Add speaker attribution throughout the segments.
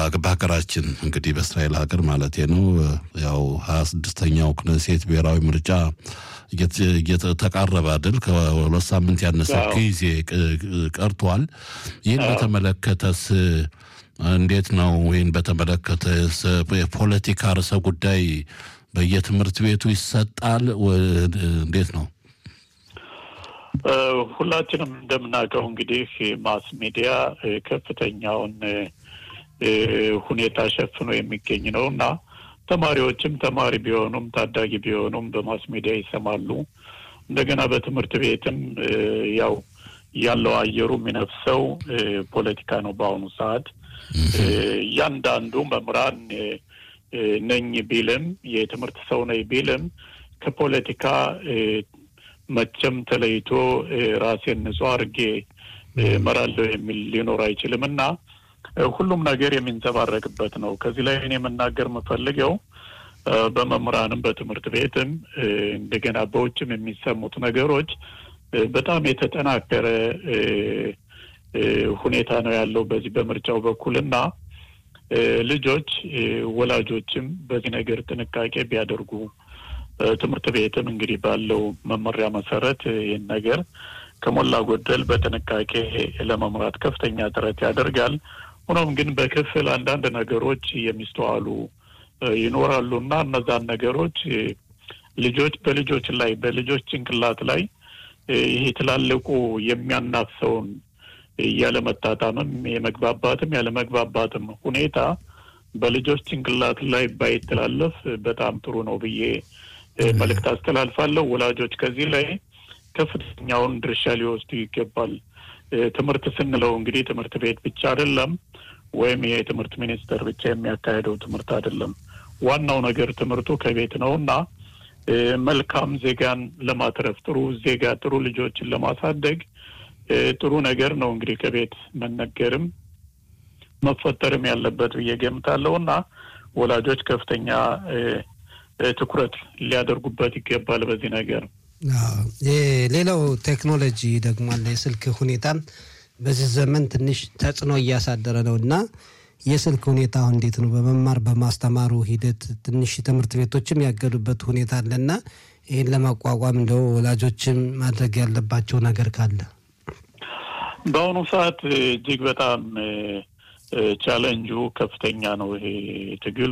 Speaker 1: በሀገራችን እንግዲህ በእስራኤል ሀገር ማለት ነው ያው ሀያ ስድስተኛው ክነሴት ብሔራዊ ምርጫ እየተቃረበ አይደል? ከሁለት ሳምንት ያነሰ ጊዜ ቀርቷል። ይህን በተመለከተስ እንዴት ነው? ይህን በተመለከተ የፖለቲካ ርዕሰ ጉዳይ በየትምህርት ቤቱ ይሰጣል? እንዴት ነው?
Speaker 2: ሁላችንም እንደምናውቀው እንግዲህ ማስ ሚዲያ ከፍተኛውን ሁኔታ ሸፍኖ የሚገኝ ነው እና ተማሪዎችም ተማሪ ቢሆኑም ታዳጊ ቢሆኑም በማስ ሚዲያ ይሰማሉ። እንደገና በትምህርት ቤትም ያው ያለው አየሩ የሚነፍሰው ፖለቲካ ነው። በአሁኑ ሰዓት እያንዳንዱ መምህራን ነኝ ቢልም የትምህርት ሰው ነኝ ቢልም ከፖለቲካ መቼም ተለይቶ ራሴን ንጹህ አድርጌ እመራለሁ የሚል ሊኖር አይችልም እና ሁሉም ነገር የሚንጸባረቅበት ነው። ከዚህ ላይ እኔ መናገር የምፈልገው በመምህራንም በትምህርት ቤትም እንደገና በውጭም የሚሰሙት ነገሮች በጣም የተጠናከረ ሁኔታ ነው ያለው በዚህ በምርጫው በኩል እና ልጆች ወላጆችም በዚህ ነገር ጥንቃቄ ቢያደርጉ ትምህርት ቤትም እንግዲህ ባለው መመሪያ መሰረት ይህን ነገር ከሞላ ጎደል በጥንቃቄ ለመምራት ከፍተኛ ጥረት ያደርጋል። ሆኖም ግን በክፍል አንዳንድ ነገሮች የሚስተዋሉ ይኖራሉ እና እነዛን ነገሮች ልጆች በልጆች ላይ በልጆች ጭንቅላት ላይ ይሄ ትላልቁ የሚያናፍሰውን ያለመጣጣምም የመግባባትም ያለመግባባትም ሁኔታ በልጆች ጭንቅላት ላይ ባይተላለፍ በጣም ጥሩ ነው ብዬ መልእክት አስተላልፋለሁ። ወላጆች ከዚህ ላይ ከፍተኛውን ድርሻ ሊወስዱ ይገባል። ትምህርት ስንለው እንግዲህ ትምህርት ቤት ብቻ አይደለም፣ ወይም ይሄ የትምህርት ሚኒስቴር ብቻ የሚያካሄደው ትምህርት አይደለም። ዋናው ነገር ትምህርቱ ከቤት ነው እና መልካም ዜጋን ለማትረፍ ጥሩ ዜጋ ጥሩ ልጆችን ለማሳደግ ጥሩ ነገር ነው እንግዲህ ከቤት መነገርም መፈጠርም ያለበት ብዬ ገምታለሁ እና ወላጆች ከፍተኛ ትኩረት ሊያደርጉበት ይገባል በዚህ ነገር።
Speaker 3: ሌላው ቴክኖሎጂ ደግሞ አለ። የስልክ ሁኔታም በዚህ ዘመን ትንሽ ተጽዕኖ እያሳደረ ነው እና የስልክ ሁኔታ አሁን እንዴት ነው? በመማር በማስተማሩ ሂደት ትንሽ ትምህርት ቤቶችም ያገዱበት ሁኔታ አለና ይህን ለማቋቋም እንደው ወላጆችም ማድረግ ያለባቸው ነገር ካለ
Speaker 2: በአሁኑ ሰዓት እጅግ በጣም ቻለንጁ ከፍተኛ ነው። ይሄ ትግሉ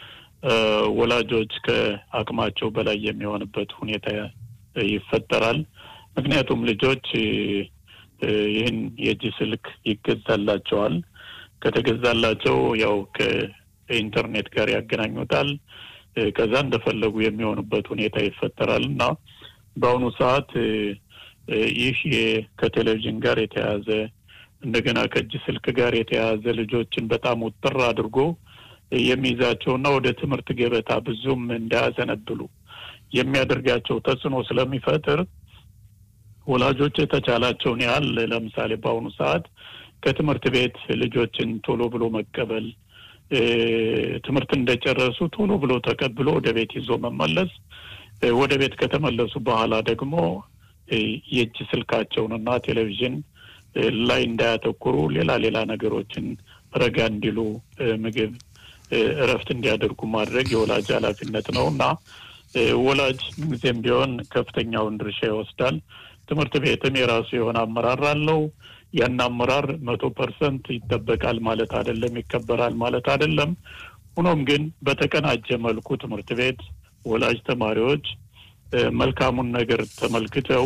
Speaker 2: ወላጆች ከአቅማቸው በላይ የሚሆንበት ሁኔታ ይፈጠራል። ምክንያቱም ልጆች ይህን የእጅ ስልክ ይገዛላቸዋል። ከተገዛላቸው ያው ከኢንተርኔት ጋር ያገናኙታል። ከዛ እንደፈለጉ የሚሆኑበት ሁኔታ ይፈጠራል እና በአሁኑ ሰዓት ይህ ከቴሌቪዥን ጋር የተያያዘ እንደገና ከእጅ ስልክ ጋር የተያያዘ ልጆችን በጣም ውጥር አድርጎ የሚይዛቸውና ወደ ትምህርት ገበታ ብዙም እንዳያዘነብሉ የሚያደርጋቸው ተጽዕኖ ስለሚፈጥር ወላጆች የተቻላቸውን ያህል ለምሳሌ በአሁኑ ሰዓት ከትምህርት ቤት ልጆችን ቶሎ ብሎ መቀበል፣ ትምህርት እንደጨረሱ ቶሎ ብሎ ተቀብሎ ወደ ቤት ይዞ መመለስ፣ ወደ ቤት ከተመለሱ በኋላ ደግሞ የእጅ ስልካቸውንና ቴሌቪዥን ላይ እንዳያተኩሩ ሌላ ሌላ ነገሮችን ረጋ እንዲሉ ምግብ እረፍት እንዲያደርጉ ማድረግ የወላጅ ኃላፊነት ነው እና ወላጅ ምንጊዜም ቢሆን ከፍተኛውን ድርሻ ይወስዳል። ትምህርት ቤትም የራሱ የሆነ አመራር አለው። ያን አመራር መቶ ፐርሰንት ይጠበቃል ማለት አይደለም፣ ይከበራል ማለት አይደለም። ሆኖም ግን በተቀናጀ መልኩ ትምህርት ቤት፣ ወላጅ፣ ተማሪዎች መልካሙን ነገር ተመልክተው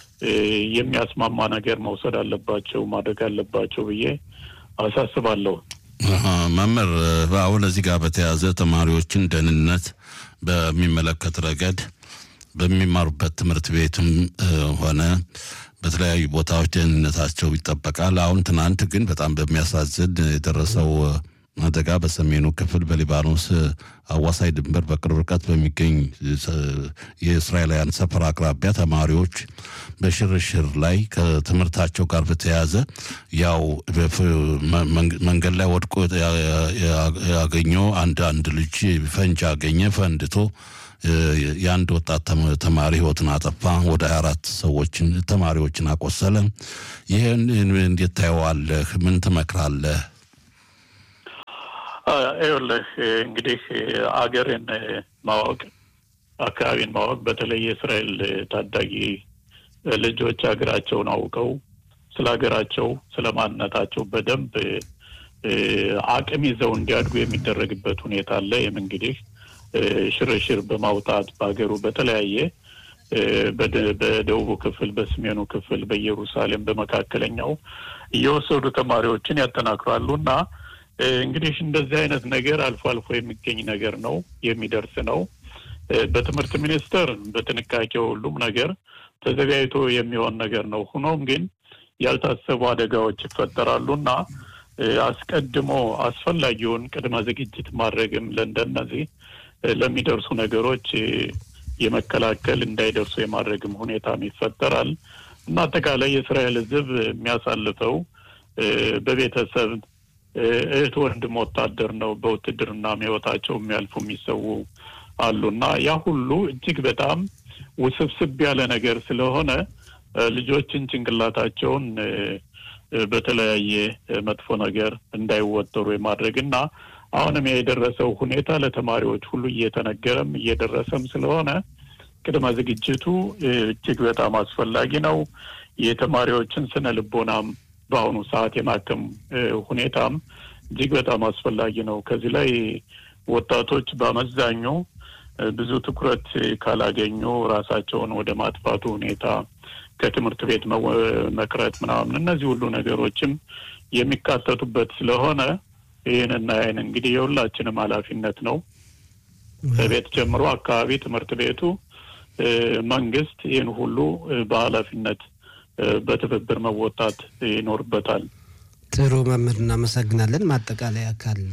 Speaker 2: የሚያስማማ ነገር መውሰድ አለባቸው ማድረግ አለባቸው ብዬ አሳስባለሁ።
Speaker 1: መምህር፣ አሁን እዚህ ጋር በተያያዘ ተማሪዎችን ደህንነት በሚመለከት ረገድ በሚማሩበት ትምህርት ቤትም ሆነ በተለያዩ ቦታዎች ደህንነታቸው ይጠበቃል። አሁን ትናንት ግን በጣም በሚያሳዝን የደረሰው አደጋ በሰሜኑ ክፍል በሊባኖስ አዋሳኝ ድንበር በቅርብ ርቀት በሚገኝ የእስራኤላውያን ሰፈር አቅራቢያ ተማሪዎች በሽርሽር ላይ ከትምህርታቸው ጋር በተያያዘ ያው መንገድ ላይ ወድቆ ያገኘው አንድ አንድ ልጅ ፈንጅ አገኘ። ፈንድቶ የአንድ ወጣት ተማሪ ህይወትን አጠፋ። ወደ ሀያ አራት ሰዎችን ተማሪዎችን አቆሰለ። ይህን እንዴት ታየዋለህ? ምን ትመክራለህ?
Speaker 2: ይኸውልህ እንግዲህ አገርን ማወቅ አካባቢን ማወቅ በተለይ የእስራኤል ታዳጊ ልጆች ሀገራቸውን አውቀው ስለ ሀገራቸው ስለ ማንነታቸው በደንብ አቅም ይዘው እንዲያድጉ የሚደረግበት ሁኔታ አለ። ይህም እንግዲህ ሽርሽር በማውጣት በሀገሩ በተለያየ በደቡቡ ክፍል፣ በሰሜኑ ክፍል፣ በኢየሩሳሌም፣ በመካከለኛው እየወሰዱ ተማሪዎችን ያጠናክራሉ እና እንግዲህ እንደዚህ አይነት ነገር አልፎ አልፎ የሚገኝ ነገር ነው፣ የሚደርስ ነው። በትምህርት ሚኒስቴር በጥንቃቄ ሁሉም ነገር ተዘጋጅቶ የሚሆን ነገር ነው። ሆኖም ግን ያልታሰቡ አደጋዎች ይፈጠራሉ እና አስቀድሞ አስፈላጊውን ቅድመ ዝግጅት ማድረግም ለእንደነዚህ ለሚደርሱ ነገሮች የመከላከል እንዳይደርሱ የማድረግም ሁኔታም ይፈጠራል እና አጠቃላይ የእስራኤል ሕዝብ የሚያሳልፈው በቤተሰብ እህት ወንድም ወታደር ነው። በውትድርና ሕይወታቸው የሚያልፉ የሚሰዉ አሉና ያ ሁሉ እጅግ በጣም ውስብስብ ያለ ነገር ስለሆነ ልጆችን ጭንቅላታቸውን በተለያየ መጥፎ ነገር እንዳይወጠሩ የማድረግ እና አሁንም የደረሰው ሁኔታ ለተማሪዎች ሁሉ እየተነገረም እየደረሰም ስለሆነ ቅድመ ዝግጅቱ እጅግ በጣም አስፈላጊ ነው። የተማሪዎችን ስነ ልቦናም በአሁኑ ሰዓት የማከም ሁኔታም እጅግ በጣም አስፈላጊ ነው። ከዚህ ላይ ወጣቶች በአመዛኙ ብዙ ትኩረት ካላገኙ ራሳቸውን ወደ ማጥፋቱ ሁኔታ ከትምህርት ቤት መቅረት ምናምን እነዚህ ሁሉ ነገሮችም የሚካተቱበት ስለሆነ ይህንና ይህን እንግዲህ የሁላችንም ኃላፊነት ነው። ከቤት ጀምሮ አካባቢ ትምህርት ቤቱ፣ መንግስት ይህን ሁሉ በኃላፊነት በትብብር መወጣት ይኖርበታል።
Speaker 3: ጥሩ መምህር፣ እናመሰግናለን። ማጠቃለያ ካለ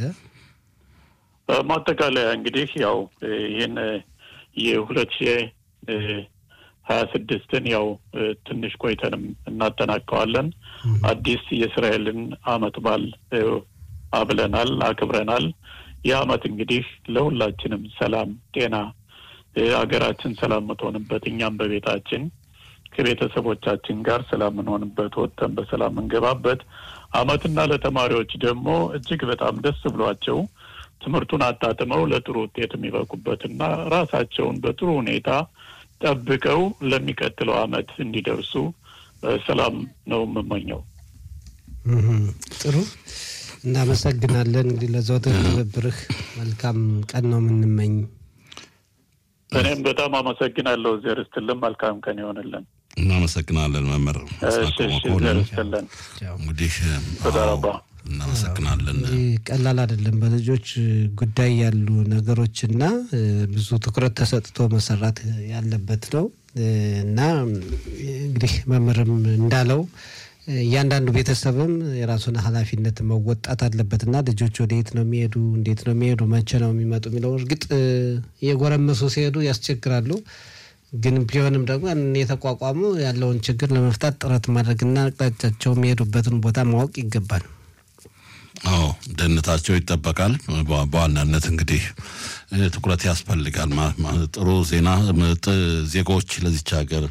Speaker 2: ማጠቃለያ እንግዲህ ያው ይህን የሁለት ሺ ሀያ ስድስትን ያው ትንሽ ቆይተንም እናጠናቀዋለን። አዲስ የእስራኤልን አመት በዓል አብለናል፣ አክብረናል። ይህ አመት እንግዲህ ለሁላችንም ሰላም፣ ጤና ሀገራችን ሰላም የምትሆንበት እኛም በቤታችን ከቤተሰቦቻችን ጋር ሰላም የምንሆንበት ወጥተን በሰላም የምንገባበት አመትና ለተማሪዎች ደግሞ እጅግ በጣም ደስ ብሏቸው ትምህርቱን አጣጥመው ለጥሩ ውጤት የሚበቁበትና ራሳቸውን በጥሩ ሁኔታ ጠብቀው ለሚቀጥለው አመት እንዲደርሱ ሰላም ነው የምመኘው።
Speaker 3: ጥሩ እናመሰግናለን። እንግዲህ ለዘወትር ትብብርህ መልካም ቀን ነው የምንመኝ።
Speaker 2: እኔም በጣም አመሰግናለሁ። እግዜር ይስጥልን። መልካም ቀን ይሆንልን።
Speaker 1: እናመሰግናለን መምህር
Speaker 2: እግዜር ይስጥልን።
Speaker 1: እንግዲህ
Speaker 2: ተዳረባ
Speaker 1: እናመሰግናለን።
Speaker 3: ቀላል አይደለም። በልጆች ጉዳይ ያሉ ነገሮችና ብዙ ትኩረት ተሰጥቶ መሰራት ያለበት ነው እና እንግዲህ መምህርም እንዳለው እያንዳንዱ ቤተሰብም የራሱን ኃላፊነት መወጣት አለበት እና ልጆች ወደየት ነው የሚሄዱ፣ እንዴት ነው የሚሄዱ፣ መቼ ነው የሚመጡ የሚለው እርግጥ የጎረመሱ ሲሄዱ ያስቸግራሉ። ግን ቢሆንም ደግሞ የተቋቋሙ ያለውን ችግር ለመፍታት ጥረት ማድረግና አቅጣጫቸው የሚሄዱበትን ቦታ ማወቅ ይገባል።
Speaker 1: አዎ ደህንነታቸው ይጠበቃል። በዋናነት እንግዲህ ትኩረት ያስፈልጋል። ጥሩ ዜና ዜጎች ለዚች ሀገር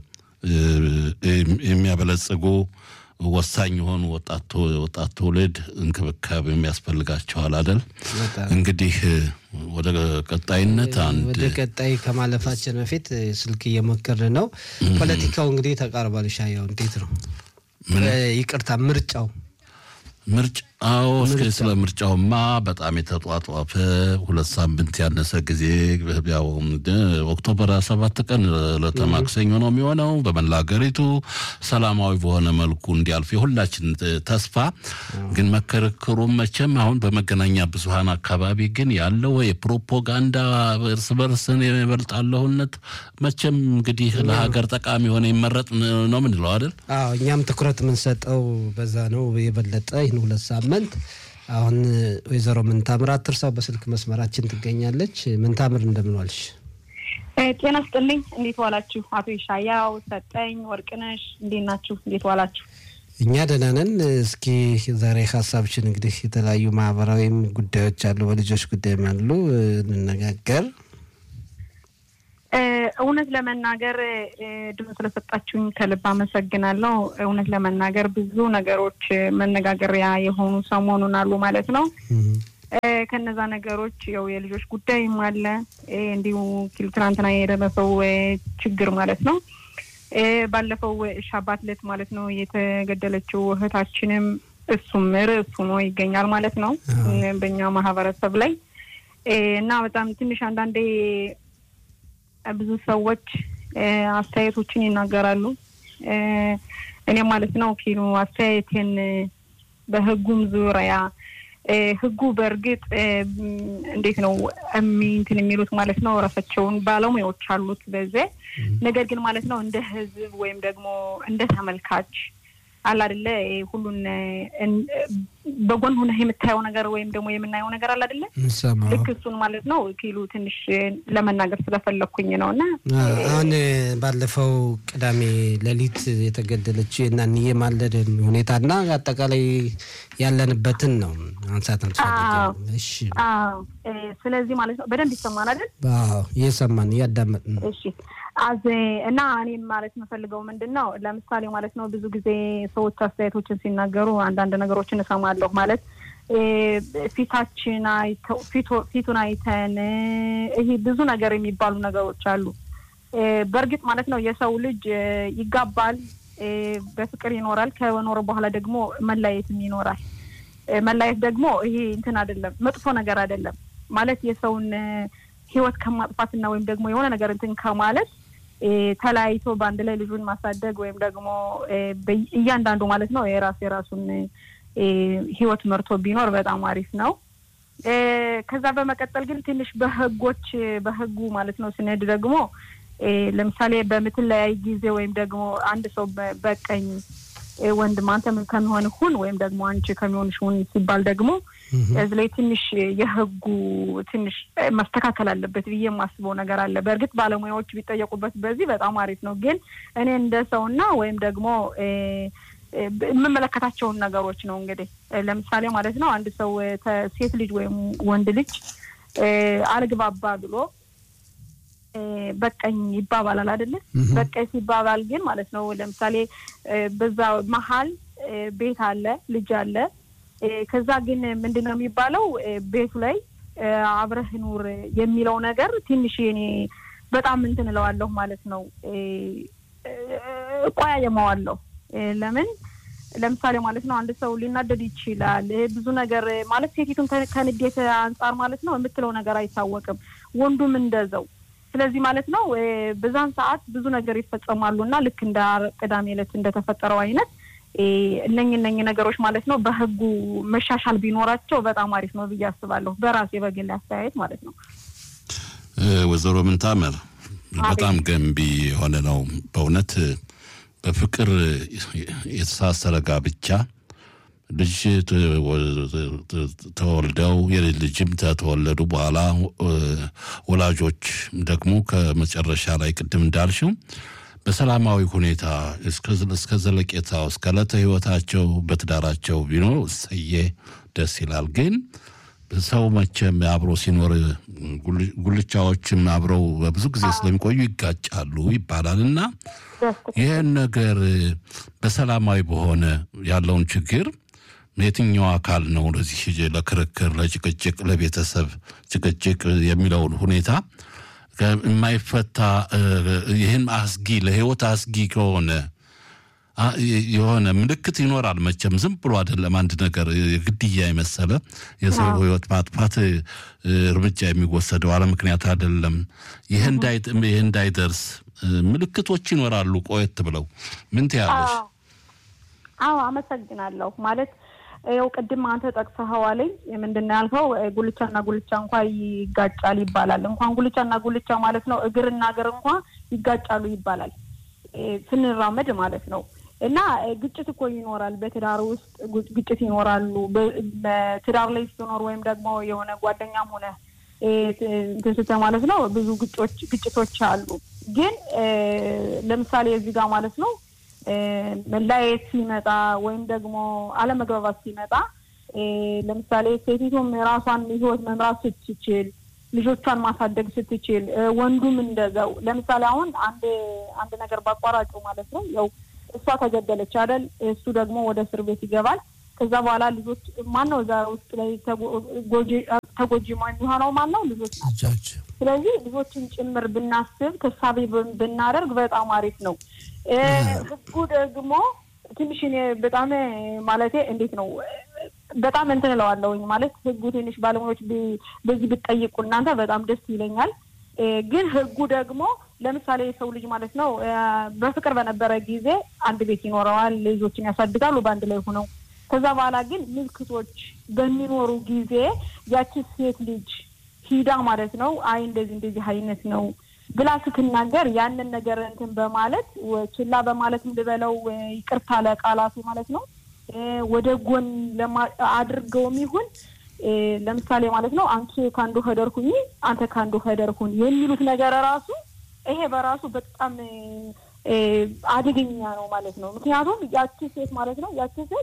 Speaker 1: የሚያበለጽጉ ወሳኝ የሆኑ ወጣት ትውልድ እንክብካቤ የሚያስፈልጋቸዋል አይደል? እንግዲህ ወደ ቀጣይነት አንድ
Speaker 3: ወደ ቀጣይ ከማለፋችን በፊት ስልክ እየሞከርን ነው። ፖለቲካው እንግዲህ ተቃርቧል። ሻያው እንዴት ነው? ይቅርታ ምርጫው
Speaker 1: ምርጫ አዎ፣ እስኪ ስለ ምርጫውማ በጣም የተጧጧፈ ሁለት ሳምንት ያነሰ ጊዜ ያው ኦክቶበር ሰባት ቀን ዕለተ ማክሰኞ ነው የሚሆነው። በመላ ሀገሪቱ ሰላማዊ በሆነ መልኩ እንዲያልፍ የሁላችን ተስፋ ግን መከርክሩም መቼም አሁን በመገናኛ ብዙኃን አካባቢ ግን ያለው የፕሮፓጋንዳ እርስ በርስን የበልጣለሁነት መቼም እንግዲህ ለሀገር ጠቃሚ የሆነ ይመረጥ ነው ምንለው አይደል?
Speaker 3: አዎ እኛም ትኩረት የምንሰጠው በዛ ነው የበለጠ ይህን ሁለት ሳምንት አሁን ወይዘሮ ምንታምር አትርሳው በስልክ መስመራችን ትገኛለች። ምንታምር እንደምን ዋልሽ?
Speaker 4: ጤና ስጥልኝ። እንዴት ዋላችሁ? አቶ ይሻያው ሰጠኝ፣ ወርቅነሽ እንዴት ናችሁ? እንዴት ዋላችሁ?
Speaker 3: እኛ ደህና ነን። እስኪ ዛሬ ሀሳብችን እንግዲህ የተለያዩ ማህበራዊም ጉዳዮች አሉ፣ በልጆች ጉዳይም አሉ እንነጋገር።
Speaker 4: እውነት ለመናገር ድምፅ ስለሰጣችሁኝ ከልብ አመሰግናለሁ። እውነት ለመናገር ብዙ ነገሮች መነጋገሪያ የሆኑ ሰሞኑን አሉ ማለት ነው። ከነዛ ነገሮች ያው የልጆች ጉዳይም አለ እንዲሁ ኪሉ ትናንትና የደረሰው ችግር ማለት ነው። ባለፈው ሻባት ዕለት ማለት ነው የተገደለችው እህታችንም እሱም ርዕስ ሆኖ ይገኛል ማለት ነው በእኛ ማህበረሰብ ላይ እና በጣም ትንሽ አንዳንዴ ብዙ ሰዎች አስተያየቶችን ይናገራሉ። እኔም ማለት ነው ኪኑ አስተያየቴን በህጉም ዙሪያ ህጉ በእርግጥ እንዴት ነው እንትን የሚሉት ማለት ነው ራሳቸውን ባለሙያዎች አሉት በዚያ ነገር ግን ማለት ነው እንደ ህዝብ ወይም ደግሞ እንደ ተመልካች አለ አይደለ ሁሉን በጎን ሆነህ የምታየው ነገር ወይም ደግሞ የምናየው ነገር አለ አይደለ ልክ እሱን ማለት ነው ኪሉ ትንሽ ለመናገር ስለፈለግኩኝ ነው እና
Speaker 3: አሁን ባለፈው ቅዳሜ ሌሊት የተገደለችው የናንዬ ማለድን ሁኔታና አጠቃላይ ያለንበትን ነው አንሳት
Speaker 4: እሺ ስለዚህ ማለት ነው በደንብ ይሰማል አይደል
Speaker 3: እየሰማን እያዳመጥን ነው
Speaker 4: እሺ አዝ እና እኔም ማለት የምፈልገው ምንድን ነው ለምሳሌ ማለት ነው ብዙ ጊዜ ሰዎች አስተያየቶችን ሲናገሩ አንዳንድ ነገሮችን እሰማለሁ ማለት ፊታችን አይተው ፊቱን አይተን ይሄ ብዙ ነገር የሚባሉ ነገሮች አሉ በእርግጥ ማለት ነው የሰው ልጅ ይጋባል በፍቅር ይኖራል ከኖረ በኋላ ደግሞ መለያየትም ይኖራል መለያየት ደግሞ ይሄ እንትን አይደለም መጥፎ ነገር አይደለም ማለት የሰውን ህይወት ከማጥፋትና ወይም ደግሞ የሆነ ነገር እንትን ከማለት ተለያይቶ በአንድ ላይ ልጁን ማሳደግ ወይም ደግሞ እያንዳንዱ ማለት ነው የራሱ የራሱን ህይወት መርቶ ቢኖር በጣም አሪፍ ነው። ከዛ በመቀጠል ግን ትንሽ በህጎች በህጉ ማለት ነው ስንሄድ ደግሞ ለምሳሌ በምትለያይ ጊዜ ወይም ደግሞ አንድ ሰው በቀኝ ወንድም አንተ ከሚሆን ሁን ወይም ደግሞ አንቺ ከሚሆንሽ ሁን ሲባል ደግሞ እዚህ ላይ ትንሽ የህጉ ትንሽ መስተካከል አለበት ብዬ የማስበው ነገር አለ። በእርግጥ ባለሙያዎች ቢጠየቁበት በዚህ በጣም አሪፍ ነው። ግን እኔ እንደ ሰውና ወይም ደግሞ የምመለከታቸውን ነገሮች ነው እንግዲህ ለምሳሌ ማለት ነው አንድ ሰው ሴት ልጅ ወይም ወንድ ልጅ አልግባባ ብሎ በቀኝ ይባባላል አይደለ? በቀኝ ሲባባል ግን ማለት ነው ለምሳሌ በዛ መሀል ቤት አለ፣ ልጅ አለ። ከዛ ግን ምንድን ነው የሚባለው ቤቱ ላይ አብረህ ኑር የሚለው ነገር ትንሽ እኔ በጣም እንትን እለዋለሁ ማለት ነው እቆያየመዋለሁ። ለምን ለምሳሌ ማለት ነው አንድ ሰው ሊናደድ ይችላል። ብዙ ነገር ማለት ሴቲቱን ከንዴት አንጻር ማለት ነው የምትለው ነገር አይታወቅም፣ ወንዱም እንደዛው ስለዚህ ማለት ነው በዛን ሰዓት ብዙ ነገር ይፈጸማሉ እና ልክ እንደ ቅዳሜ ዕለት እንደተፈጠረው አይነት እነኝ እነኝ ነገሮች ማለት ነው በህጉ መሻሻል ቢኖራቸው በጣም አሪፍ ነው ብዬ አስባለሁ። በራሴ በግል አስተያየት ማለት ነው።
Speaker 1: ወይዘሮ ምንታምር በጣም ገንቢ የሆነ ነው በእውነት በፍቅር የተሳሰረ ጋብቻ ልጅ ተወልደው የልጅ ልጅም ተተወለዱ በኋላ ወላጆች ደግሞ ከመጨረሻ ላይ ቅድም እንዳልሽው በሰላማዊ ሁኔታ እስከ ዘለቄታው እስከ ዕለተ ህይወታቸው በትዳራቸው ቢኖር እሰዬ ደስ ይላል። ግን ሰው መቼም አብሮ ሲኖር ጉልቻዎችም አብረው በብዙ ጊዜ ስለሚቆዩ ይጋጫሉ ይባላል እና ይህን ነገር በሰላማዊ በሆነ ያለውን ችግር የትኛው አካል ነው ለዚህ ለክርክር፣ ለጭቅጭቅ፣ ለቤተሰብ ጭቅጭቅ የሚለውን ሁኔታ የማይፈታ ይህን አስጊ ለህይወት አስጊ ከሆነ የሆነ ምልክት ይኖራል። መቼም ዝም ብሎ አይደለም አንድ ነገር ግድያ የመሰለ የሰው ህይወት ማጥፋት እርምጃ የሚወሰደው አለ ምክንያት አይደለም። ይህ እንዳይደርስ ምልክቶች ይኖራሉ። ቆየት ብለው ምን ትያለሽ?
Speaker 4: አዎ አመሰግናለሁ። ማለት ያው ቅድም አንተ ጠቅሰኸዋለኝ ምንድን ነው ያልከው ጉልቻና ጉልቻ እንኳ ይጋጫል ይባላል። እንኳን ጉልቻና ጉልቻ ማለት ነው እግርና እግር እንኳ ይጋጫሉ ይባላል ስንራመድ ማለት ነው። እና ግጭት እኮ ይኖራል። በትዳር ውስጥ ግጭት ይኖራሉ። በትዳር ላይ ስትኖር ወይም ደግሞ የሆነ ጓደኛም ሆነ እንትን ስትል ማለት ነው ብዙ ግጮች ግጭቶች አሉ። ግን ለምሳሌ እዚህ ጋር ማለት ነው መለያየት ሲመጣ ወይም ደግሞ አለመግባባት ሲመጣ ለምሳሌ ሴቲቱም የራሷን ህይወት መምራት ስትችል ልጆቿን ማሳደግ ስትችል ወንዱም እንደዛው። ለምሳሌ አሁን አንድ አንድ ነገር ባቋራጩ ማለት ነው ያው እሷ ተገደለች አይደል? እሱ ደግሞ ወደ እስር ቤት ይገባል። ከዛ በኋላ ልጆች ማነው እዛ ውስጥ ላይ ተጎጂ የሚሆነው ማን ነው? ልጆች ናቸው። ስለዚህ ልጆችን ጭምር ብናስብ ተሳቢ ብናደርግ በጣም አሪፍ ነው። ህጉ ደግሞ ትንሽ እኔ በጣም ማለቴ እንዴት ነው በጣም እንትን እለዋለሁኝ ማለት ህጉ ትንሽ ባለሙያዎች በዚህ ብትጠይቁ እናንተ በጣም ደስ ይለኛል። ግን ህጉ ደግሞ ለምሳሌ የሰው ልጅ ማለት ነው በፍቅር በነበረ ጊዜ አንድ ቤት ይኖረዋል፣ ልጆችን ያሳድጋሉ በአንድ ላይ ሆነው። ከዛ በኋላ ግን ምልክቶች በሚኖሩ ጊዜ ያቺ ሴት ልጅ ሂዳ ማለት ነው አይ እንደዚህ እንደዚህ አይነት ነው ብላ ስትናገር ያንን ነገር እንትን በማለት ችላ በማለት እንድበለው ይቅርታ ለቃላቱ ማለት ነው ወደ ጎን አድርገውም ይሁን ለምሳሌ ማለት ነው አንቺ ከአንዱ ሄደር ሁኚ አንተ ከአንዱ ሄደር ሁን የሚሉት ነገር ራሱ ይሄ በራሱ በጣም አደገኛ ነው ማለት ነው። ምክንያቱም ያቺ ሴት ማለት ነው ያቺ ሴት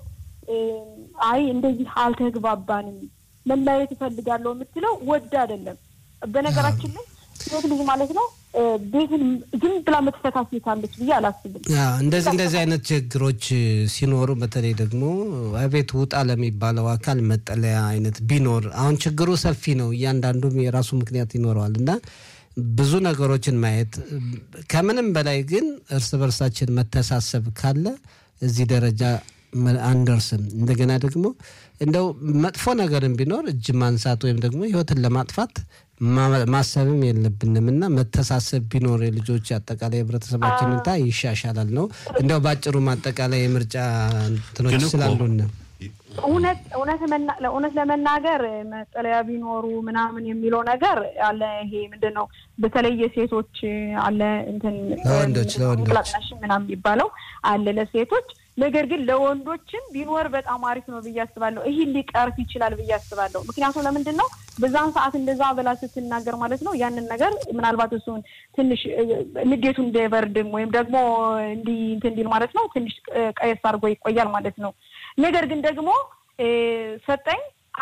Speaker 4: አይ እንደዚህ አልተግባባንም መለያየት እፈልጋለሁ የምትለው ወድ አይደለም። በነገራችን ላይ ሴት ልጅ ማለት ነው ቤትን ዝም ብላ የምትፈታ ሴት አለች ብዬ አላስብም።
Speaker 3: እንደዚህ እንደዚህ አይነት ችግሮች ሲኖሩ በተለይ ደግሞ ቤት ውጣ ለሚባለው አካል መጠለያ አይነት ቢኖር አሁን ችግሩ ሰፊ ነው። እያንዳንዱም የራሱ ምክንያት ይኖረዋል እና ብዙ ነገሮችን ማየት ከምንም በላይ ግን እርስ በርሳችን መተሳሰብ ካለ እዚህ ደረጃ አንደርስም። እንደገና ደግሞ እንደው መጥፎ ነገርም ቢኖር እጅ ማንሳት ወይም ደግሞ ሕይወትን ለማጥፋት ማሰብም የለብንም እና መተሳሰብ ቢኖር የልጆች አጠቃላይ ህብረተሰባችን ሁኔታ ይሻሻላል ነው። እንደው በአጭሩ ማጠቃላይ የምርጫ እንትኖች ስላሉን
Speaker 4: እውነት እውነት ለመናገር መጠለያ ቢኖሩ ምናምን የሚለው ነገር አለ። ይሄ ምንድን ነው በተለይ የሴቶች አለ እንትን
Speaker 3: ለወንዶች ለወንዶች
Speaker 4: ምናምን የሚባለው አለ ለሴቶች ነገር ግን ለወንዶችም ቢኖር በጣም አሪፍ ነው ብዬ አስባለሁ። ይህ ሊቀርፍ ይችላል ብዬ አስባለሁ። ምክንያቱም ለምንድን ነው በዛን ሰዓት እንደዛ ብላ ስትናገር ማለት ነው ያንን ነገር ምናልባት እሱን ትንሽ ንዴቱ እንዳይበርድም ወይም ደግሞ እንዲህ እንትን እንዲል ማለት ነው ትንሽ ቀየስ አድርጎ ይቆያል ማለት ነው። ነገር ግን ደግሞ ሰጠኝ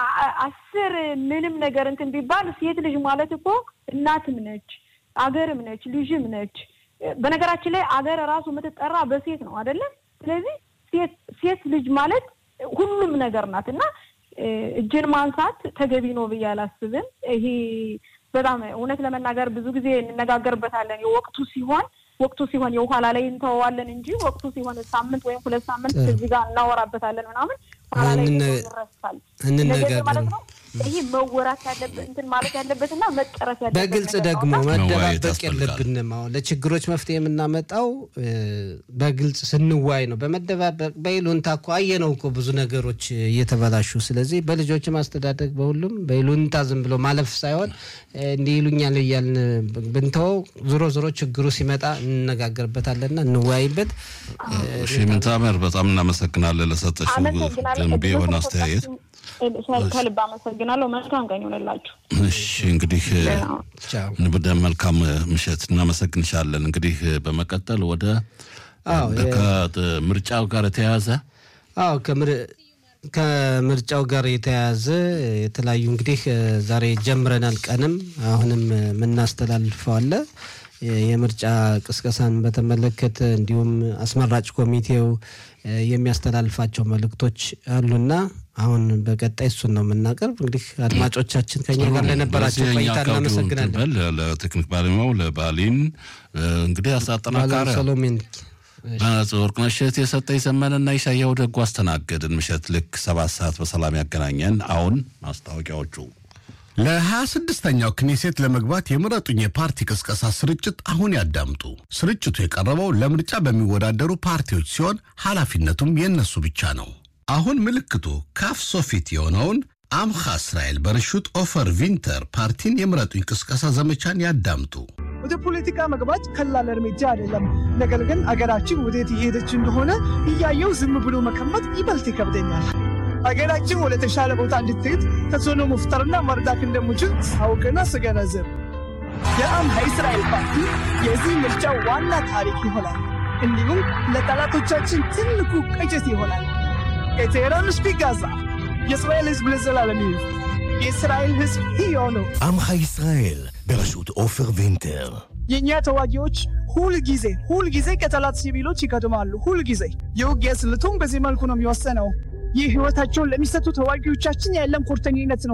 Speaker 4: አስር ምንም ነገር እንትን ቢባል ሴት ልጅ ማለት እኮ እናትም ነች፣ አገርም ነች፣ ልጅም ነች። በነገራችን ላይ አገር ራሱ የምትጠራ በሴት ነው አይደለም? ስለዚህ ሴት ልጅ ማለት ሁሉም ነገር ናት እና እጅን ማንሳት ተገቢ ነው ብዬ አላስብም። ይሄ በጣም እውነት ለመናገር ብዙ ጊዜ እንነጋገርበታለን። የወቅቱ ሲሆን ወቅቱ ሲሆን የኋላ ላይ እንተዋዋለን እንጂ ወቅቱ ሲሆን ሳምንት ወይም ሁለት ሳምንት እዚህ ጋር እናወራበታለን ምናምን ኋላ ላይ ይረሳል ማለት ነው። ይህ መወራት ያለበት እንትን ማለት ያለበትና መጨረስ ያለበት
Speaker 3: በግልጽ ደግሞ መደባበቅ የለብንም። አሁን ለችግሮች መፍትሄ የምናመጣው በግልጽ ስንዋይ ነው። በመደባበቅ በይሉንታ እኮ አየነው እኮ ብዙ ነገሮች እየተበላሹ። ስለዚህ በልጆች ማስተዳደግ በሁሉም በይሉንታ ዝም ብሎ ማለፍ ሳይሆን እንዲህ ይሉኛል እያልን ብንተወው ዞሮ ዞሮ ችግሩ ሲመጣ እንነጋገርበታለንና እንወያይበት።
Speaker 1: ሽምንታመር በጣም እናመሰግናለን ለሰጠሽው ገንቢ የሆነ አስተያየት።
Speaker 4: ከልብ አመሰግናለሁ። መልካም ቀን ይሆንላችሁ።
Speaker 1: እሺ እንግዲህ ወደ መልካም ምሽት እናመሰግንሻለን። እንግዲህ በመቀጠል ወደ ከምርጫው ጋር የተያያዘ
Speaker 3: አዎ ከምርጫው ጋር የተያያዘ የተለያዩ እንግዲህ ዛሬ ጀምረናል። ቀንም አሁንም የምናስተላልፈው አለ የምርጫ ቅስቀሳን በተመለከተ እንዲሁም አስመራጭ ኮሚቴው የሚያስተላልፋቸው መልእክቶች አሉና አሁን በቀጣይ እሱን ነው የምናቀርብ። እንግዲህ አድማጮቻችን ከኛ ጋር ለነበራቸው ቆይታ እናመሰግናለን።
Speaker 1: ለቴክኒክ ባለሙያው ለባሊን እንግዲህ አሳጠናካሪ
Speaker 3: ሰሎሜን
Speaker 1: ወርቅነሽ እሸት የሰጠኝ ዘመንና ኢሳያው ደጉ አስተናገድን። ምሽት ልክ ሰባት ሰዓት በሰላም ያገናኘን። አሁን ማስታወቂያዎቹ
Speaker 5: ለሀያ ስድስተኛው ክኔሴት ለመግባት የምረጡኝ የፓርቲ ቅስቀሳ ስርጭት አሁን ያዳምጡ። ስርጭቱ የቀረበው ለምርጫ በሚወዳደሩ ፓርቲዎች ሲሆን ኃላፊነቱም የእነሱ ብቻ ነው። አሁን ምልክቱ ካፍ ሶፊት የሆነውን አምኻ እስራኤል በርሹት ኦፈር ቪንተር ፓርቲን የምረጡኝ ቅስቀሳ ዘመቻን ያዳምጡ።
Speaker 6: ወደ ፖለቲካ መግባት ቀላል እርምጃ አይደለም። ነገር ግን አገራችን ወዴት እየሄደች እንደሆነ እያየው ዝም ብሎ መቀመጥ ይበልጥ ይከብደኛል። አገራችን ወደ ተሻለ ቦታ እንድትሄድ ተጽዕኖ መፍጠርና መርዳት እንደምችል ሳውቅና ስገነዝብ የአምሃ እስራኤል ፓርቲ የዚህ ምርጫ ዋና ታሪክ ይሆናል። እንዲሁም ለጠላቶቻችን ትልቁ ቅጭት ይሆናል። የቴህራን ስፒክ ጋዛ የእስራኤል ሕዝብ ለዘላለም ይኑር። የእስራኤል ሕዝብ ሕያው ነው።
Speaker 7: עמך ישראל בראשות עופר וינטר
Speaker 6: የእኛ ተዋጊዎች ሁል ጊዜ ሁል ጊዜ ከጠላት ሲቪሎች ይቀድማሉ። ሁል ጊዜ የውጊያ ስልቱም በዚህ መልኩ ነው የሚወሰነው። ይህ ሕይወታቸውን ለሚሰጡ ተዋጊዎቻችን ያለን ቁርጠኝነት ነው።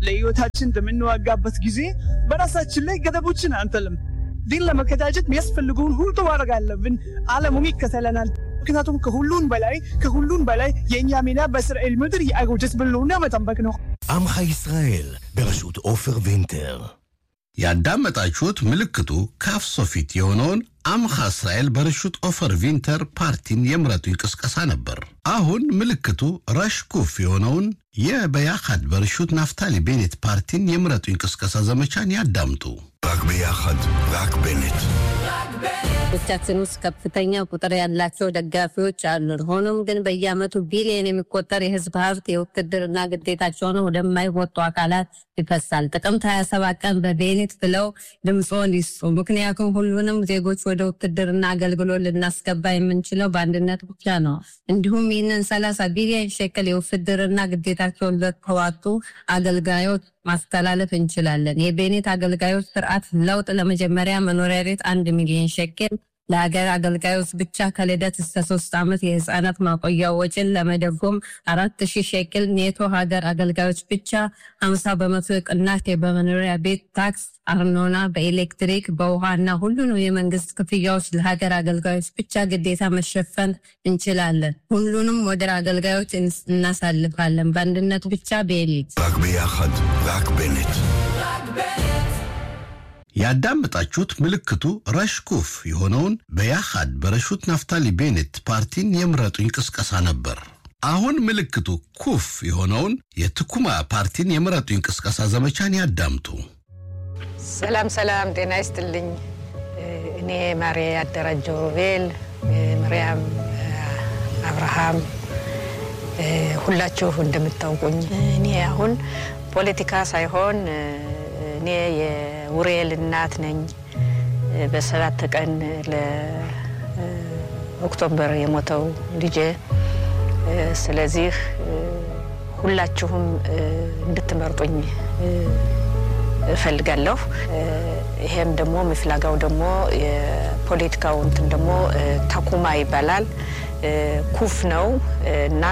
Speaker 6: ለህይወታችን በምንዋጋበት ጊዜ በራሳችን ላይ ገደቦችን አንጥልም። ግን ለመቀዳጀት የሚያስፈልገውን ሁሉ ማድረግ አለብን። ዓለሙም ይከተለናል። ምክንያቱም ከሁሉን በላይ ከሁሉን በላይ የእኛ ሚና በእስራኤል ምድር የአገውጀት ብልውና መጠበቅ ነው።
Speaker 7: עמך ישראל, בראשות עופר וינטר.
Speaker 5: ያዳመጣችሁት ምልክቱ ካፍ ሶፊት የሆነውን አምኻ እስራኤል በርሹት ኦፈር ቪንተር ፓርቲን የምረጡኝ ቅስቀሳ ነበር። አሁን ምልክቱ ረሽኩፍ የሆነውን የበያኻድ በርሹት ናፍታሊ ቤኔት ፓርቲን የምረጡኝ ቅስቀሳ ዘመቻን ያዳምጡ።
Speaker 7: רק ביחד, רק בנט.
Speaker 8: ቻችን ውስጥ ከፍተኛ ቁጥር ያላቸው ደጋፊዎች አሉን። ሆኖም ግን በየዓመቱ ቢሊዮን የሚቆጠር የህዝብ ሀብት የውትድርና ግዴታቸውን ወደማይወጡ አካላት ይፈሳል። ጥቅምት 27 ቀን በቤኔት ብለው ድምፆን ይስጡ። ምክንያቱም ሁሉንም ዜጎች ወደ ውትድርና አገልግሎት ልናስገባ የምንችለው በአንድነት ብቻ ነው። እንዲሁም ይህንን 30 ቢሊዮን ሸክል የውትድርና ግዴታቸውን ለተዋጡ አገልጋዮች ማስተላለፍ እንችላለን። የቤኔት አገልጋዮች ስርዓት ለውጥ ለመጀመሪያ መኖሪያ ቤት አንድ ሚሊዮን ሸኬል ለሀገር አገልጋዮች ብቻ ከልደት እስከ ሶስት ዓመት የህፃናት ማቆያ ወጪን ለመደጎም አራት ሺህ ሸቅል ኔቶ ሀገር አገልጋዮች ብቻ ሀምሳ በመቶ ቅናሽ በመኖሪያ ቤት ታክስ፣ አርኖና፣ በኤሌክትሪክ በውሃና ሁሉንም የመንግስት ክፍያዎች ለሀገር አገልጋዮች ብቻ ግዴታ መሸፈን እንችላለን። ሁሉንም ወደ አገልጋዮች እናሳልፋለን። በአንድነት ብቻ ቤሊት
Speaker 7: רק ביחד, רק בנט.
Speaker 5: ያዳመጣችሁት ምልክቱ ረሽኩፍ የሆነውን በያኻድ በረሹት ናፍታሊ ቤኔት ፓርቲን የምረጡኝ ቅስቀሳ ነበር። አሁን ምልክቱ ኩፍ የሆነውን የትኩማ ፓርቲን የምረጡኝ ቅስቀሳ ዘመቻን ያዳምጡ።
Speaker 9: ሰላም ሰላም፣ ጤና ይስጥልኝ። እኔ ማሬ ያደራጀው ሮቤል፣ ምርያም አብርሃም፣ ሁላችሁ እንደምታውቁኝ እኔ አሁን ፖለቲካ ሳይሆን እኔ የውሬል እናት ነኝ። በሰባት ቀን ለኦክቶበር የሞተው ልጄ። ስለዚህ ሁላችሁም እንድትመርጡኝ እፈልጋለሁ። ይሄም ደግሞ ምፍላጋው ደግሞ የፖለቲካው እንትን ደግሞ ተኩማ ይባላል። ኩፍ ነው እና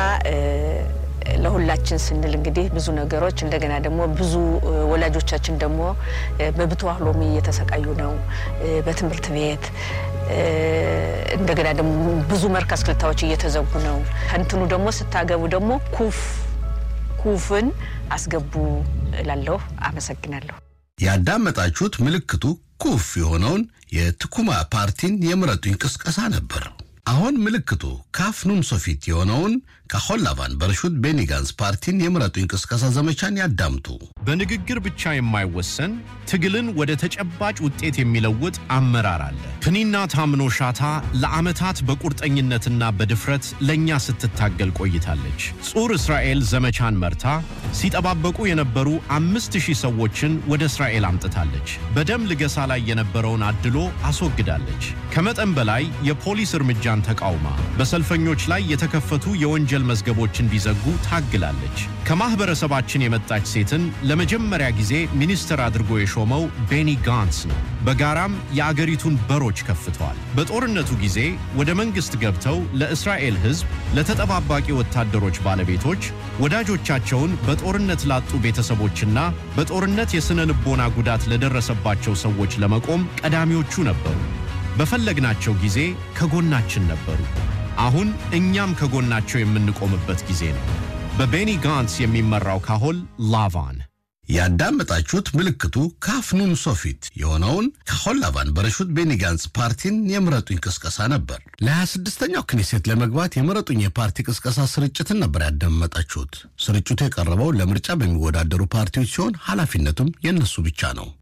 Speaker 9: ለሁላችን ስንል እንግዲህ ብዙ ነገሮች እንደገና ደግሞ ብዙ ወላጆቻችን ደግሞ በብትዋህ ሎሚ እየተሰቃዩ ነው። በትምህርት ቤት እንደገና ደግሞ ብዙ መርከዝ ክልታዎች እየተዘጉ ነው። ከእንትኑ ደግሞ ስታገቡ ደግሞ ኩፍ ኩፍን አስገቡ እላለሁ። አመሰግናለሁ።
Speaker 5: ያዳመጣችሁት ምልክቱ ኩፍ የሆነውን የትኩማ ፓርቲን የምረጡኝ ቅስቀሳ ነበር። አሁን ምልክቱ ካፍ ኑን ሶፊት የሆነውን ከሆላቫን በርሹት ቤኒ ጋንስ ፓርቲን የምረጡኝ ቅስቀሳ ዘመቻን ያዳምጡ።
Speaker 10: በንግግር ብቻ የማይወሰን ትግልን ወደ ተጨባጭ ውጤት የሚለውጥ አመራር አለ። ፕኒና ታምኖ ሻታ ለዓመታት በቁርጠኝነትና በድፍረት ለእኛ ስትታገል ቆይታለች። ጹር እስራኤል ዘመቻን መርታ ሲጠባበቁ የነበሩ አምስት ሺህ ሰዎችን ወደ እስራኤል አምጥታለች። በደም ልገሳ ላይ የነበረውን አድሎ አስወግዳለች። ከመጠን በላይ የፖሊስ እርምጃን ተቃውማ በሰልፈኞች ላይ የተከፈቱ የወንጀል መዝገቦች እንዲዘጉ ታግላለች። ከማኅበረሰባችን የመጣች ሴትን ለመጀመሪያ ጊዜ ሚኒስትር አድርጎ የሾመው ቤኒ ጋንስ ነው። በጋራም የአገሪቱን በሮች ከፍተዋል። በጦርነቱ ጊዜ ወደ መንግሥት ገብተው ለእስራኤል ሕዝብ፣ ለተጠባባቂ ወታደሮች ባለቤቶች፣ ወዳጆቻቸውን በጦርነት ላጡ ቤተሰቦችና በጦርነት የሥነ ልቦና ጉዳት ለደረሰባቸው ሰዎች ለመቆም ቀዳሚዎቹ ነበሩ። በፈለግናቸው ጊዜ ከጎናችን ነበሩ። አሁን እኛም ከጎናቸው የምንቆምበት ጊዜ ነው። በቤኒ ጋንስ የሚመራው ካሆል ላቫን
Speaker 5: ያዳመጣችሁት ምልክቱ ካፍኑን ሶፊት የሆነውን ከሆላቫን በረሹት ቤኒ ጋንስ ፓርቲን የምረጡኝ ቅስቀሳ ነበር። ለ26ኛው ክኔሴት ለመግባት የምረጡኝ የፓርቲ ቅስቀሳ ስርጭትን ነበር ያዳመጣችሁት። ስርጭቱ የቀረበው ለምርጫ በሚወዳደሩ ፓርቲዎች ሲሆን ኃላፊነቱም የእነሱ ብቻ ነው።